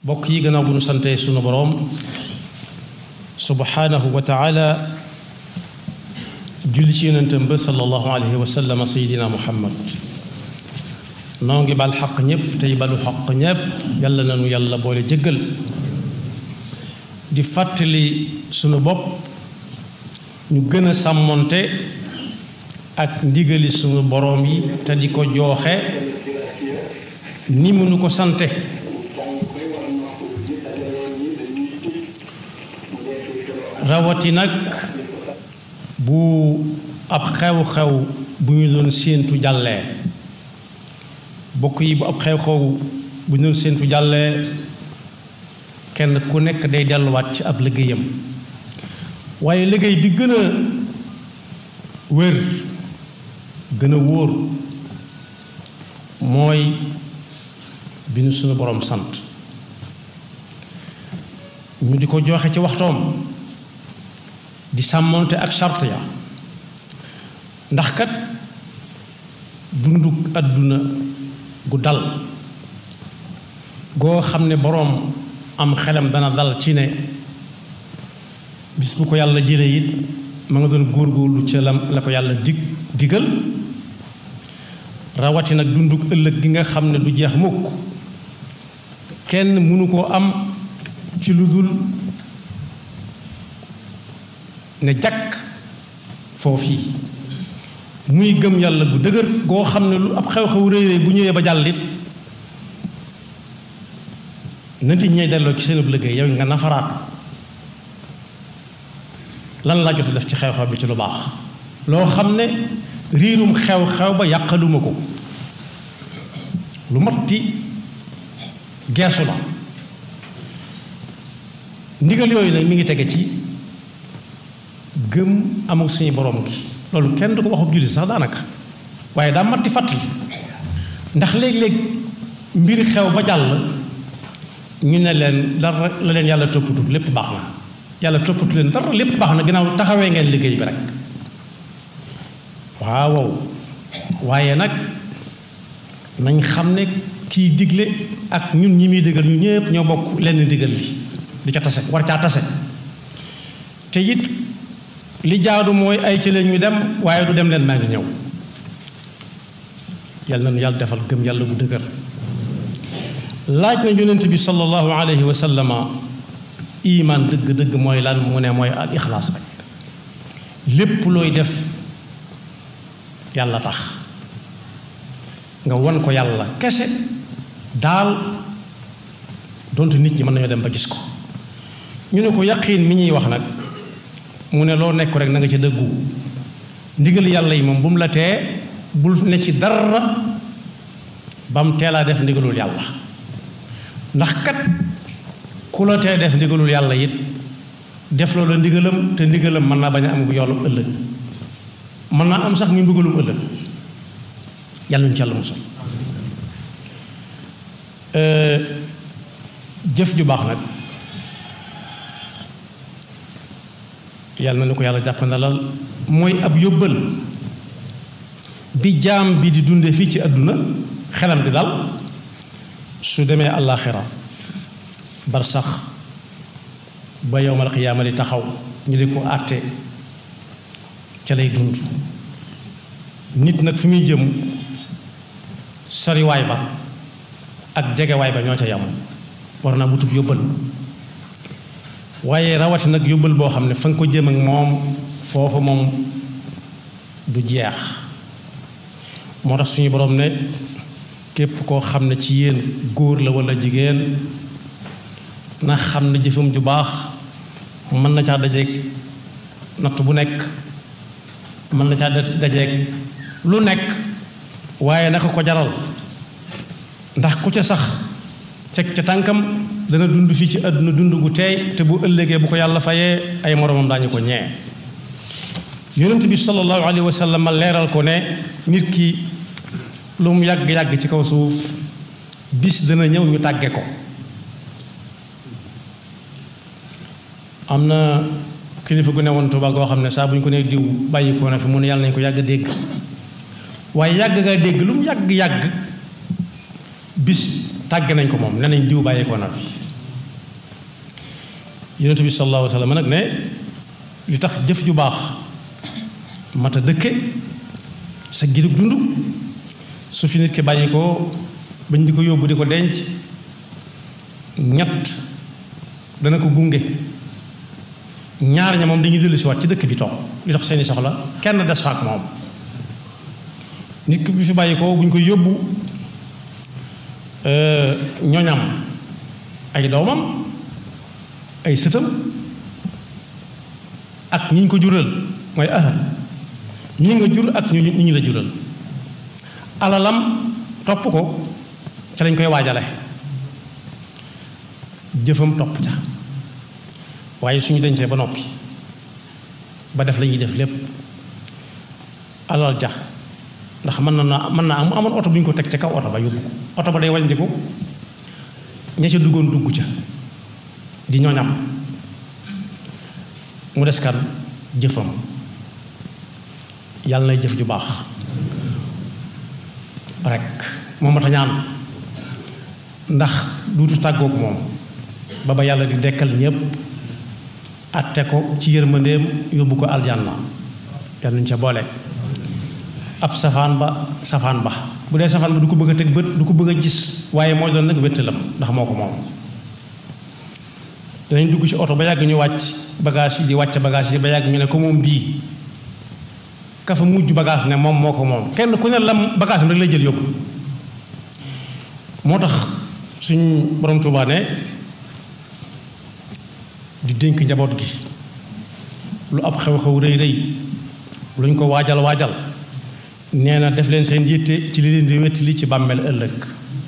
bokk yi gannaaw bu nu sante sunu boroom subhanahu wa taala julli ci yonentam ba sallallahu alayhi wa sallam sayidina muhammad noo ngi bal xaq ñépp tey balu xaq ñépp yàlla nanu yàlla boole jëggal di fàttali sunu bopp ñu gën a sàmmonte ak ndigali sunu boroom yi te di ko jooxe ni mu nu ko sante rawati nag bu ab xew-xew bu ñu doon séentu jàllee bokk yi bu ab xew-xew bu ñu doon séentu jàllee kenn ku nekk day delluwaat ci ab liggéeyam waaye liggéey bi gën a wér gën a wóor mooy bi nu suñu boroom sant ñu di ko joxe ci waxtoom di sàmmonte ak charte ya ndax kat dunduk àdduna gu dal goo xam ne boroom am xelam dana dal ci ne bis bu ko yàlla jëlee it ma nga doon góorgóorlu ca la la ko yàlla dig digal rawati nag dunduk ëllëg gi nga xam ne du jeex mukk kenn mënu koo am ci lu dul ne jàkk foofii muy gëm yàlla gu dëgër goo xam ne lu ab xew-xew rëy rëy bu ñëwee ba jàllit nanti ñey delloo ci seenub liggéey yow nga nafaraat lan laa jot def ci xew-xew bi ci lu baax loo xam ne riirum xew-xew ba yàqaluma ko lu matti geesu la ndigal yooyu nag mi ngi tege ci gëm amul suñu borom gi loolu kenn du ko waxub jullit sax daanaka waaye daa matti fàttali ndax léeg-léeg mbir xew ba jàll ñu ne leen dara la leen yàlla toppatu lépp baax na yàlla toppatu leen dara lépp baax na ginnaaw taxawee ngeen liggéey bi rek waaw waaye nag nañ xam ne kiy digle ak ñun ñi muy digal ñu ñëpp ñoo bokk lenn digal li di ca tase war caa tase te it li jaadu mooy ay ci leen ñu dem waaye du dem leen maa ngi ñëw yàlla na yàlla defal gëm yàlla bu dëgër laaj na yonent bi sallallahu alayhi wa sallama iman dëgg-dëgg mooy lan mu ne mooy al ixlaas rek lépp looy def yàlla tax nga won ko yàlla kese daal donte nit ñi mën nañoo dem ba gis ko ñu ne ko yaqiin mi ñuy wax nag mu ne loo nekk rek na nga ci dëggu ndigal yàlla yi moom bu mu la tee bul ne ci dara ba mu teelaa def ndigalul yàlla ndax kat ku la tee def ndigalul yàlla it def loola ndigalam te ndigalam mën naa bañ a am yoolum ëllëg mën naa am sax ñu mbugalum ëllëg yàlla ñu ci yàlla musal jëf ju baax nag yàlla na ni ko yàlla jàppandalal mooy ab yóbbal bi jaam bi di dunde fii ci àdduna xelam di dal su demee àllaaxira bar sax ba yowmal qiyaama di taxaw ñu di ko àtte ca lay dund nit nag fi muy jëm soriwaay ba ak jegewaay ba ñoo ca yam war naa wutub yóbbal waaye rawati nag yóbbal boo xam ne fa nga ko jëm ak moom foofa moom du jeex moo tax suñu borom ne képp koo xam ne ci yéen góor la walla jigéen na xam ne jëfam ju baax mën na caa dajeeg natt bu nekk mën na caa dajeeg lu nekk waaye naka ko jaral ndax ku ca sax teg ca tànkam dana dund fii ci àdduna dund gu teey te bu ëllëgee bu ko yàlla fayee ay moromam daañu ko ñee yonent bi sallallahu alayhi wa sallam ma leeral ko ne nit ki lu mu yàgg-yàgg ci kaw suuf bis dana ñëw ñu tàgge ko am na kilifa gu ne woon Tuuba goo xam ne saa bu ñu ko nee diw bàyyi ko na fi mu ne yàlla nañu ko yàgg dégg waaye yàgg nga dégg lu mu yàgg-yàgg bis tàgg nañ ko moom ne nañ diw bàyyi ko na fi yonent bi sallallahu alayhi wa sallam nag ne li tax jëf ju baax mat a dëkke sa girug dund su fi nit ki bàyyi ko bañ di ko yóbbu di ko denc ñett dana ko gunge ñaar ña moom dañuy dellu si waat ci dëkk bi toog li tax seeni soxla kenn des fa ak moom nit ki bi fi bàyyi ko bu ñu koy yóbbu ñoñam ay doomam ay sëtam ak ñi ñu ko jural mooy ahal ñi nga jur ak ñu ñu la jural alalam topp ko ca lañ koy waajale jëfam topp ca waaye suñu dencee ba noppi ba def la ñuy def lépp alal ja ndax mën na naa mën naa am amoon oto bu ñu ko teg ca kaw oto ba yóbbu ko oto ba day wàññiku ña ca duggoon dugg ca di ñooñam mu des kan jëfam yàlla nay jëf ju baax rek moom ma ta ñaan ndax duutu tàggoog moom ba ba yàlla di dekkal ñépp atte ko ci yërmandeem yóbbu ko aljanna yàlla nañu ca boole ab safaan ba safaan ba bu dee safaan ba du ko bëgg a teg bët du ko bëgg a gis waaye mooy doon nag wéttalam ndax moo ko moom danañ dugg ci oto ba yàgg ñu wàcc bagage yi di wàcc bagage yi ba yàgg ñu ne ko moom bii ka fa mujj bagage ne moom moo ko moom kenn ku ne lam bagage am rek lay jël yóbbu moo tax suñ borom Tuubaa ne di dénk njaboot gi lu ab xew-xew rëy rëy luñ ko waajal waajal nee na def leen seen yitte ci li leen di wettali ci bàmmeel ëllëg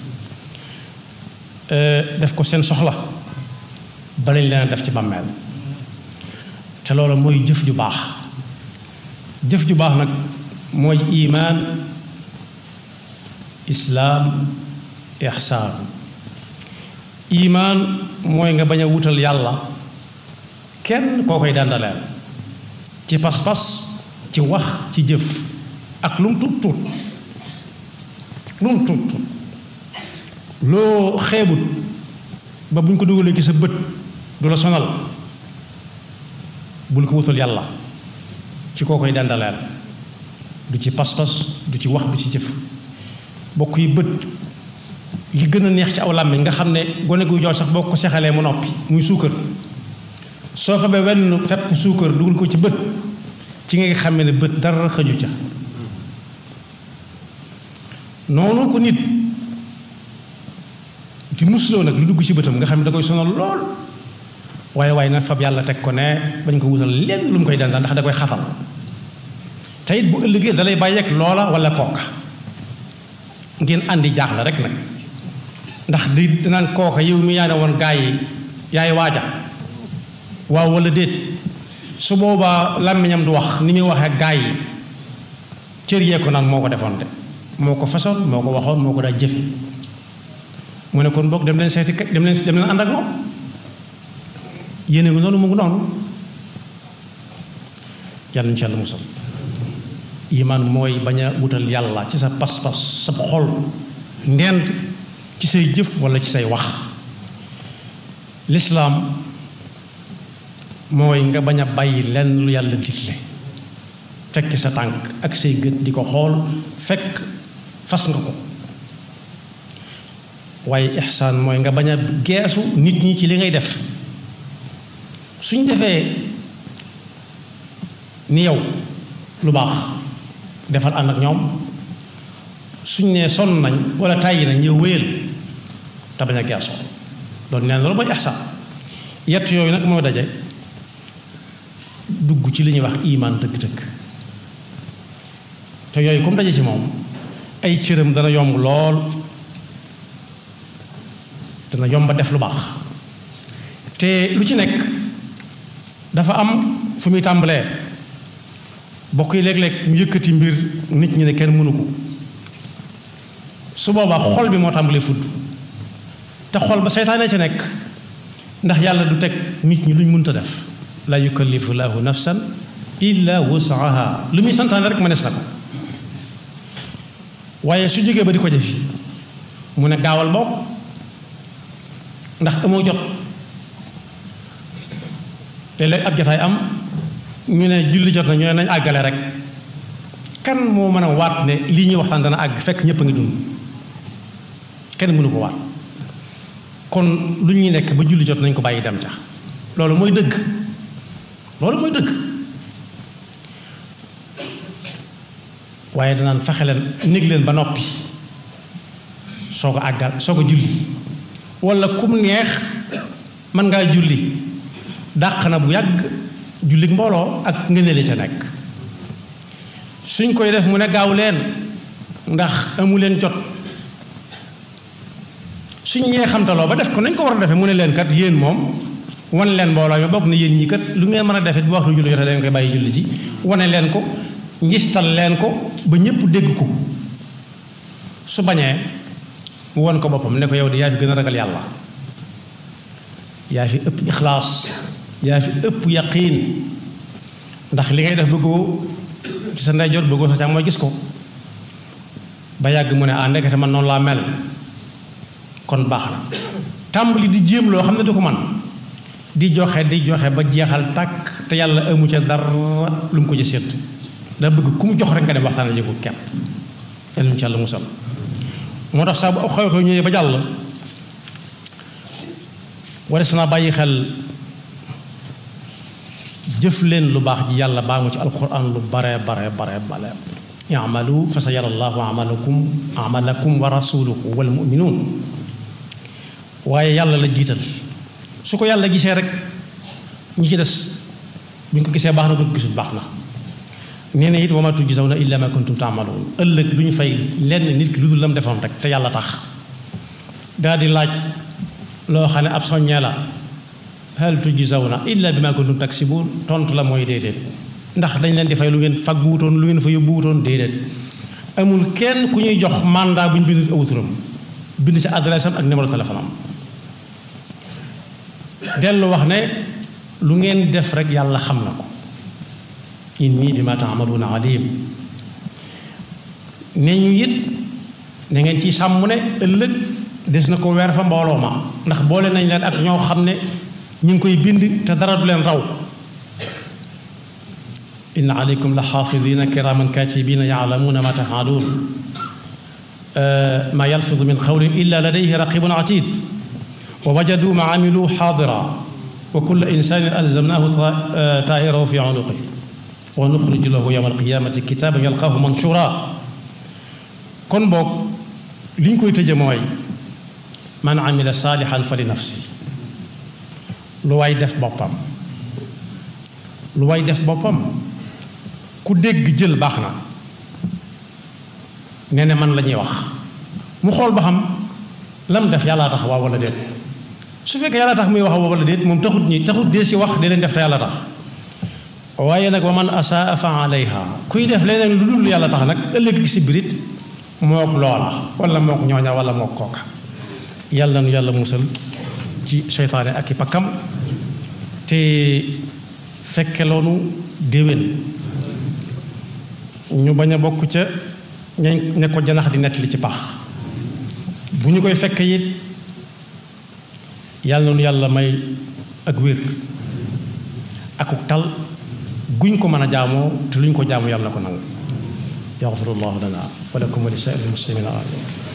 def ko seen soxla ba lañ leen def ci bàmmeel te loolu mooy jëf ju baax jëf ju baax nag mooy imaan islaam ixsaan imaan mooy nga bañ a wutal yàlla kenn koo koy dàndaleel ci pas-pas ci wax ci jëf ak lu mu tuut tuut lu mu tuut tuut loo xeebut ba bu ñu ko dugalee ci sa bët du la sonal bul ko wutal yàlla ci koo koy dendaleel du ci pas-pas du ci wax du ci jëf bokk yi bët li gën a neex ci aw làmmiñ nga xam ne gone guy jox sax boo ko sexalee mu noppi muy suukar soo fa ba wenn fepp suukar dugal ko ci bët ci nga xam ne bët dara xëju ca noonu ko nit di musloo nag lu dugg ci bëtam nga xam ne da koy sonal lool waaye waaye na fab yàlla teg ko ne bañ ko wutal lenn lu mu koy dandal ndax da koy xatal te it bu ëllëgee da lay bàyyeeg loola wala kooka ngeen àndi jaaxle rek nag ndax di danaan kooka yow mi yaa ne woon gaa yi yaay waaja waaw wala déet su boobaa làmmiñam du wax ni muy waxee gaa yi cër yee ko naan moo ko defoon de moo ko façon moo ko waxoon moo ko daa jëfe mu ne kon boog dem leen seeti dem leen dem leen ànd ak moom yéene ngi noonu mu ngi noonu yàlla ñu ci yàlla musal imaan mooy bañ a wutal yàlla ci sa pas-pas sa xol ndend ci say jëf wala ci say wax lislaam mooy nga bañ a bàyyi lenn lu yàlla digle tekki sa tànk ak say gët di ko xool fekk fas nga ko waaye ixsaan mooy nga bañ a geesu nit ñi ci li ngay def suñ defee ni yow lu baax defal ànd ak ñoom suñ nee sonn nañ wala tàyyi nañ yow wéyal te bañ a geesoo loolu nee na loolu mooy ixsaan yett yooyu nag mooy daje dugg ci li ñuy wax imaan dëgg-dëgg te yooyu comme daje ci moom ay cëram dana yomb lool dana yomba def lu baax te lu ci nekk dafa am fu muy tàmbalee bokk yi léeg-léeg mu yëkkati mbir nit ñi ne kenn mënu ko su boobaa xol bi moo tàmbalee fudd te xol ba seytaane ci nekk ndax yàlla du teg nit ñi luñ mënta def la yukallifu laahu nafsan illa wusaha lu muy santaane rek mënees na ko waaye su jógee ba di ko jëfi mu ne gaawal bokk ndax amoo jot léeg-léeg ab jataay am ñu ne julli jot na ñu ne nañ àggale rek kan moo mën a waat ne lii ñuy waxtaan dana àgg fekk ñëpp a ngi dund kenn mënu ko waat kon lu ñuy nekk ba julli jot nañ ko bàyyi dem ca loolu mooy dëgg loolu mooy dëgg waaye danaan fexe leen néeg leen ba noppi soo ko àggal soo ko julli wala kum neex mën ngaa julli dàq na bu yàgg julli mbooloo ak ngëneele ca nekk suñ koy def mu ne gaaw leen ndax amu leen jot suñ ñee xamtaloo ba def ko nañ ko war a defee mu ne leen kat yéen moom wan leen mbooloo mi bokk na yéen ñi kat lu ngeen mën a defee bu waxtu julli jotee dañ koy bàyyi julli ji wane leen ko ngistal leen ko ba ñëpp dégg ko su bañee mu won ko boppam ne ko yow di yaa fi gën a ragal yàlla yaa fi ëpp ixlaas yaa fi ëpp yaqiin ndax li ngay def bëggoo ci sa ndeyjoor bëggoo sa càmmooñ gis ko ba yàgg mu ne ah ndekete man noonu laa mel kon baax na tàmbali di jéem loo xam ne du ko man di joxe di joxe ba jeexal tàkk te yàlla amu ca dara lu mu ko ci sédd da bëgg ku mu jox rek nga dem waxtaan ji ko kepp yàlla mu ci yàlla musal moo tax saa bu ab xew-xew ñëwee ba jàll wares naa bàyyi xel jëf leen lu baax ji yàlla baa mu ci alquran lu bare bare bare bare i'malu fa sa yara allahu amalakum amalakum wa rasuluhu wal muminuun waaye yàlla la jiital su ko yàlla gisee rek ñi ci des bu ñu ko gisee baax na bu ñu ko gisul baax na nee na it wa ma tujzawna illa ma kuntum taamaluun ëllëg du ñu fay lenn nit ki lu dul lam defoon rek te yàlla tax daal di laaj loo xam ne ab soññee la hal tujzawna illa bi ma kuntum taksibuun tontu la mooy déedéet ndax dañ leen di fay lu ngeen faggu wutoon lu ngeen fa yóbbu wutoon déedéet amul kenn ku ñuy jox mandat bu ñu bind aw turam bind ci adresse am ak numéro téléphone am dellu wax ne lu ngeen def rek yàlla xam na ko inni bi ma taamaluuna alim ne ñu it ne ngeen ci sàmm ne ëllëg des na ko weer fa mbooloo ma ndax boole nañ leen ak ñoo xam ne ñu ngi koy bind te dara du leen raw inna aleykum la xaafidina kiraman katibina yaalamuuna ma tafaaluun ma yalfidu min qawlin illa ladayhi raqibun atid wa wajadu ma amilu xaadira wa kulla insanin alzamnahu taa'irahu fi unuqihi wa nuxriju lahu yawma alqiyamati kitaaban yalqaahu manshura kon boog li ñu koy tëje mooy man amila saalihan fa li nafsi lu waay def boppam lu waay def boppam ku dégg jël baax na nee na man la ñuy wax mu xool ba xam lam def yàllaa tax waaw wala déet su fekkee yàlla tax muy wax wala déet moom taxut ñi taxut dee si wax di leen def te yàlla tax waaye nag wa man asaa fa alayha kuy def leneen lu dul yàlla tax nag ëllëg gi si birit mook loola wala mook ñooña wala mook kooka yàlla nu yàlla musal ci seytaane ak i pakkam te fekke loonu déwén ñu bañ a bokk ca ñañ ne ko janax di nettali ci pax bu ñu koy fekk it yàlla nu yàlla may ak wér akuk tal guñ ko mën a jaamoo te luñ ko jaamu yàlla na ko nangu yaxfirullahu lana wa lakum wa li saa'iril muslimina amin